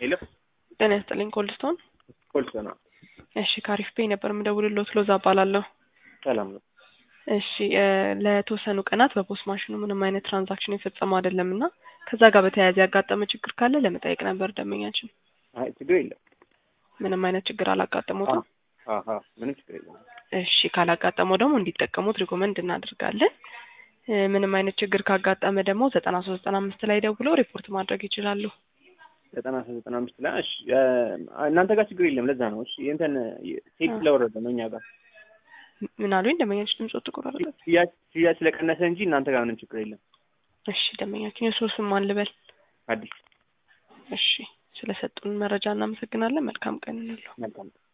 ሄሎ ጤና ይስጥልኝ ኮልድስቶን። ኮልሶ ነው። እሺ ካሪፍ ፔይ ነበር የምደውልልዎት ሎዛ እባላለሁ። ሰላም ነው። እሺ እ ለተወሰኑ ቀናት በፖስት ማሽኑ ምንም አይነት ትራንዛክሽን የፈጸመው አይደለም እና ከዛ ጋር በተያያዘ ያጋጠመ ችግር ካለ ለመጠየቅ ነበር ደንበኛችን። አይ ችግር የለም። ምንም አይነት ችግር አላጋጠሙትም? አሀ ምንም ችግር የለም። እሺ ካላጋጠመው ደግሞ እንዲጠቀሙት ሪኮመንድ እናደርጋለን። እ ምንም አይነት ችግር ካጋጠመ ደግሞ ዘጠና ሶስት ዘጠና አምስት ላይ ደውለው ሪፖርት ማድረግ ይችላሉ። ዘጠና ሶስት ዘጠና አምስት ላይ እሺ እ እናንተ ጋር ችግር የለም። ለዛ ነው እሺ እንትን ሴት ስለወረደ ነው እኛ ጋር ምን አሉኝ? ደንበኛችን ድምጽ ተቆራረጠ። ሽያጭ ሽያጭ ስለቀነሰ እንጂ እናንተ ጋር ምንም ችግር የለም። እሺ ደንበኛችን የእርስዎ ስም ማን ልበል? አዲስ እሺ ስለሰጡን መረጃ እናመሰግናለን። መልካም ቀን እንለው። መልካም